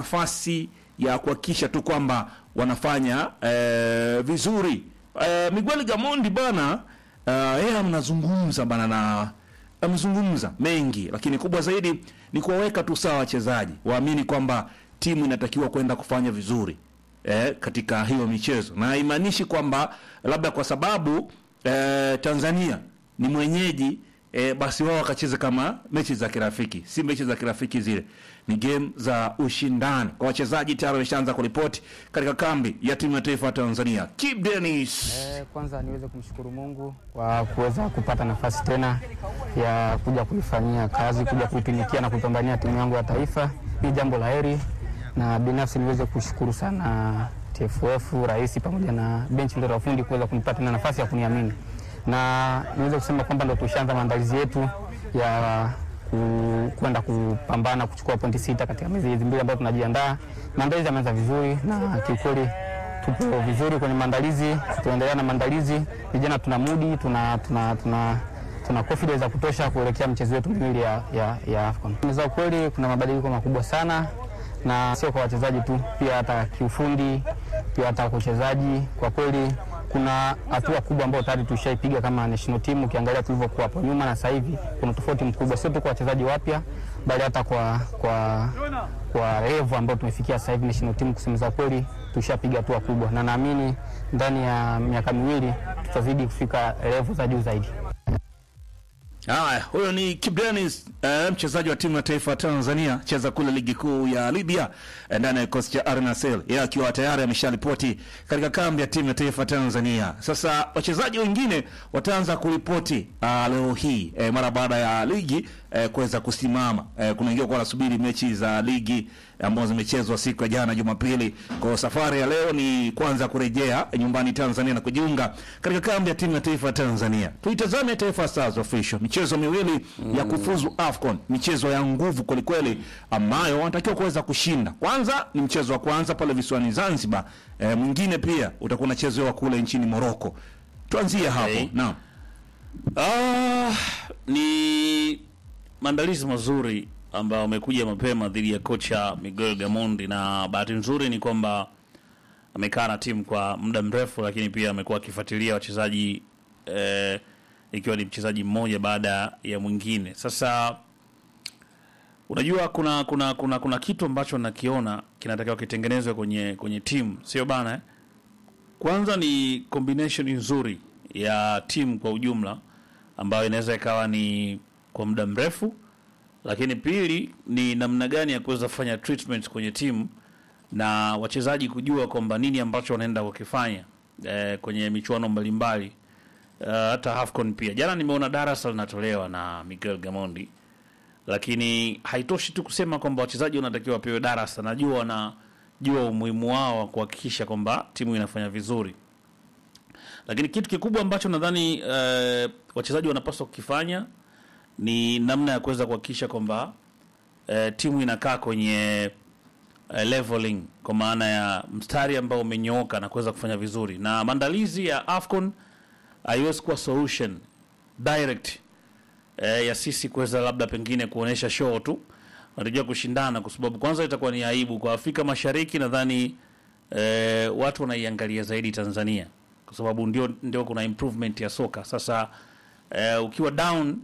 nafasi ya kuhakikisha tu kwamba wanafanya eh, vizuri. Eh, Miguel Gamondi bana eh, yeye amnazungumza bana na amezungumza mengi, lakini kubwa zaidi ni kuwaweka tu sawa wachezaji waamini kwamba timu inatakiwa kwenda kufanya vizuri eh, katika hiyo michezo, na haimaanishi kwamba labda kwa sababu eh, Tanzania ni mwenyeji eh, basi wao wakacheze kama mechi za kirafiki. Si mechi za kirafiki zile, ni game za ushindani. Kwa wachezaji tayari wameshaanza kuripoti katika kambi ya timu ya taifa ya Tanzania. Kip Dennis Eh, kwanza niweze kumshukuru Mungu kwa kuweza kupata nafasi tena ya kuja kuifanyia kazi, kuja kuitumikia na kupambania timu yangu ya taifa. Ni jambo la heri, na binafsi niweze kushukuru sana TFF, rais pamoja na benchi la ufundi kuweza kunipa tena nafasi ya kuniamini, na niweze kusema kwamba ndo tushaanza maandalizi yetu ya ku- kwenda kupambana kuchukua pointi sita katika miezi hizi mbili ambayo tunajiandaa. Maandalizi yameanza vizuri na kiukweli tupo vizuri kwenye maandalizi, tunaendelea na maandalizi. Vijana tuna mudi, tuna, tuna, tuna, tuna confidence ya kutosha kuelekea mchezo wetu miwili ya, ya, ya AFCON. Za ukweli kuna mabadiliko makubwa sana na sio kwa wachezaji tu, pia hata kiufundi, pia hata kwa uchezaji. Kwa kweli kuna hatua kubwa ambayo tayari tushaipiga kama national team. Ukiangalia tulivyokuwa hapo nyuma na sasa hivi kuna tofauti mkubwa, sio tu kwa wachezaji wapya, bali hata kwa kwa kwa level ambayo tumefikia sasa hivi national team. Kusema za kweli tushapiga hatua kubwa, na naamini ndani ya miaka miwili tutazidi kufika level za juu zaidi. Haya, huyo ni Kip Dennis eh, mchezaji wa timu ya taifa ya Tanzania, cheza kule ligi kuu ya Libya eh, ndani ya kikosi cha Al Nassr, yeye akiwa tayari amesharipoti katika kambi ya timu ya taifa ya Tanzania. Sasa wachezaji wengine wataanza kuripoti ah, leo hii eh, mara baada ya ligi eh, kuweza kusimama. Eh, kuna wengine kwa wanasubiri mechi za ligi ambazo zimechezwa siku ya jana Jumapili. Kwa safari ya leo ni kwanza kurejea nyumbani Tanzania na kujiunga katika kambi ya timu ya taifa ya Tanzania. Tuitazame Taifa Stars official, michezo miwili ya kufuzu AFCON, michezo ya nguvu kwelikweli, ambayo wanatakiwa kuweza kushinda. Kwanza ni mchezo wa kwanza pale visiwani Zanzibar, e, mwingine pia utakuwa unachezewa kule nchini Morocco. Tuanzie hapo Okay. naam. Ah, ni maandalizi mazuri ambayo amekuja mapema dhidi ya kocha Miguel Gamondi, na bahati nzuri ni kwamba amekaa na timu kwa muda mrefu, lakini pia amekuwa akifuatilia wachezaji eh, ikiwa ni mchezaji mmoja baada ya mwingine. Sasa unajua kuna kuna kuna kuna kitu ambacho nakiona kinatakiwa kitengenezwe kwenye kwenye timu, sio bana eh? Kwanza ni combination nzuri ya timu kwa ujumla ambayo inaweza ikawa ni kwa muda mrefu, lakini pili ni namna gani ya kuweza kufanya treatment kwenye timu na wachezaji kujua kwamba nini ambacho wanaenda kukifanya eh, kwenye michuano mbalimbali uh, hata AFCON pia. Jana nimeona darasa linatolewa na Miguel Gamondi, lakini haitoshi tu kusema kwamba wachezaji wanatakiwa wapewe darasa. Najua wanajua umuhimu wao wa kuhakikisha kwamba timu inafanya vizuri, lakini kitu kikubwa ambacho nadhani uh, wachezaji wanapaswa kukifanya ni namna ya kuweza kuhakikisha kwamba uh, timu inakaa kwenye uh, leveling kwa maana ya mstari ambao umenyooka na kuweza kufanya vizuri, na maandalizi ya AFCON haiwezi kuwa solution direct eh, ya sisi kuweza labda pengine kuonesha show tu, wanatakiwa kushindana, kwa sababu kwanza itakuwa ni aibu kwa Afrika Mashariki. Nadhani eh, watu wanaiangalia zaidi Tanzania kwa sababu ndio, ndio kuna improvement ya soka sasa. Eh, ukiwa down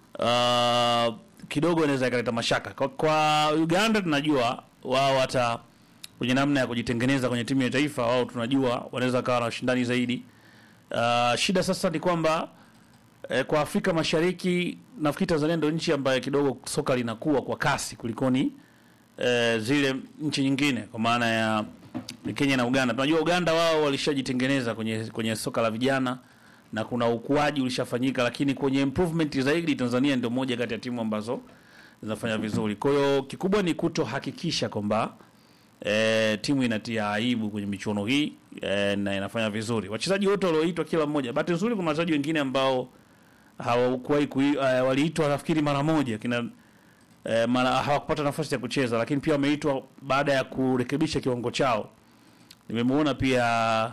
uh, kidogo inaweza ikaleta mashaka kwa, kwa Uganda tunajua wao hata kwenye namna ya kujitengeneza kwenye timu ya taifa wao tunajua wanaweza kawa na ushindani zaidi. Uh, shida sasa ni kwamba eh, kwa Afrika Mashariki nafikiri Tanzania ndio nchi ambayo kidogo soka linakuwa kwa kasi kulikoni eh, zile nchi nyingine kwa maana ya ni Kenya na Uganda. Tunajua Uganda wao walishajitengeneza kwenye kwenye soka la vijana na kuna ukuaji ulishafanyika, lakini kwenye improvement zaidi Tanzania ndio moja kati ya timu ambazo zinafanya vizuri. Kwa hiyo kikubwa ni kutohakikisha kwamba e, timu inatia aibu kwenye michuano hii e, na inafanya vizuri. Wachezaji wote walioitwa, kila mmoja, bahati nzuri kuna wachezaji wengine ambao hawakuwahi kui- eh, waliitwa nafikiri mara moja kina eh, mara hawakupata nafasi ya kucheza, lakini pia wameitwa baada ya kurekebisha kiwango chao. Nimemuona pia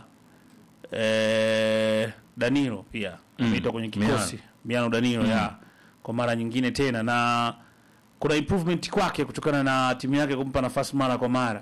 eh, Danilo pia ameitwa kwenye kikosi Miano Danilo ya kwa mara nyingine tena, na kuna improvement kwake kutokana na timu yake kumpa nafasi mara kwa mara.